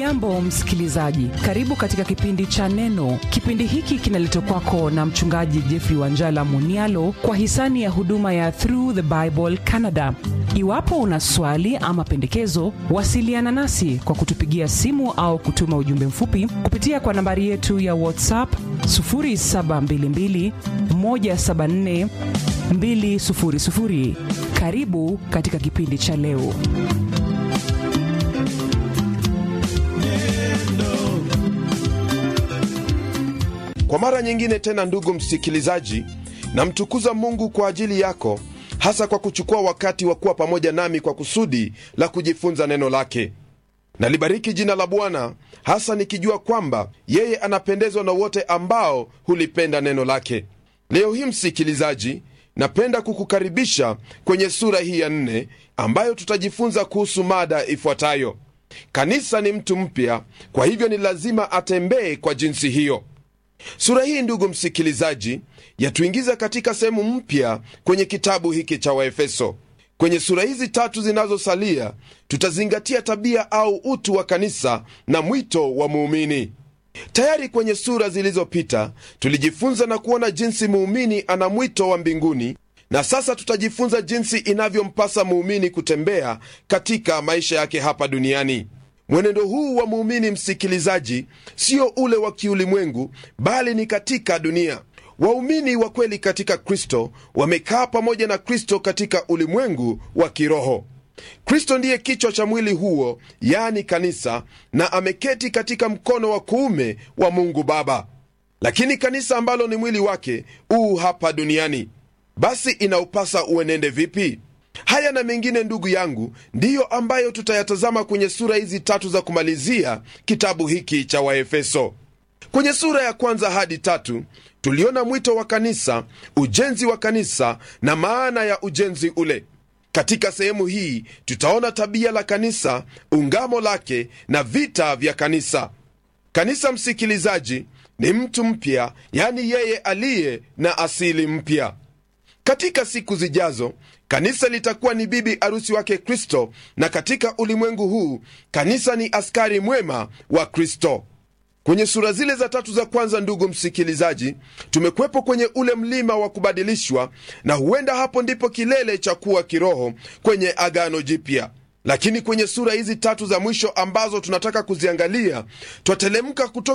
hujambo msikilizaji karibu katika kipindi cha neno kipindi hiki kinaletwa kwako na mchungaji jeffrey wanjala munialo kwa hisani ya huduma ya through the bible canada iwapo una swali ama pendekezo wasiliana nasi kwa kutupigia simu au kutuma ujumbe mfupi kupitia kwa nambari yetu ya whatsapp 722 174 200 karibu katika kipindi cha leo kwa mara nyingine tena ndugu msikilizaji namtukuza mungu kwa ajili yako hasa kwa kuchukua wakati wa kuwa pamoja nami kwa kusudi la kujifunza neno lake nalibariki jina la bwana hasa nikijua kwamba yeye anapendezwa na wote ambao hulipenda neno lake leo hii msikilizaji napenda kukukaribisha kwenye sura hii ya nne ambayo tutajifunza kuhusu mada ifuatayo kanisa ni mtu mpya kwa hivyo ni lazima atembee kwa jinsi hiyo sura hii ndugu msikilizaji yatuingiza katika sehemu mpya kwenye kitabu hiki cha waefeso kwenye sura hizi tatu zinazosalia tutazingatia tabia au utu wa kanisa na mwito wa muumini tayari kwenye sura zilizopita tulijifunza na kuona jinsi muumini ana mwito wa mbinguni na sasa tutajifunza jinsi inavyompasa muumini kutembea katika maisha yake hapa duniani mwenendo huu wa muumini msikilizaji sio ule wa kiulimwengu bali ni katika dunia waumini wa kweli katika kristo wamekaa pamoja na kristo katika ulimwengu wa kiroho kristo ndiye kichwa cha mwili huo yaani kanisa na ameketi katika mkono wa kuume wa mungu baba lakini kanisa ambalo ni mwili wake uu hapa duniani basi inaupasa uenende vipi haya na mengine ndugu yangu ndiyo ambayo tutayatazama kwenye sura hizi tatu za kumalizia kitabu hiki cha waefeso kwenye sura ya kwanza hadi tatu tuliona mwito wa kanisa ujenzi wa kanisa na maana ya ujenzi ule katika sehemu hii tutaona tabia la kanisa ungamo lake na vita vya kanisa kanisa msikilizaji ni mtu mpya yani yeye aliye na asili mpya katika siku zijazo kanisa litakuwa ni bibi arusi wake kristo na katika ulimwengu huu kanisa ni askari mwema wa kristo kwenye sura zile za tatu za kwanza ndugu msikilizaji tumekwepo kwenye ule mlima wa kubadilishwa na huenda hapo ndipo kilele cha kuwa kiroho kwenye agano jipya lakini kwenye sura hizi tatu za mwisho ambazo tunataka kuziangalia twatelemka kutoka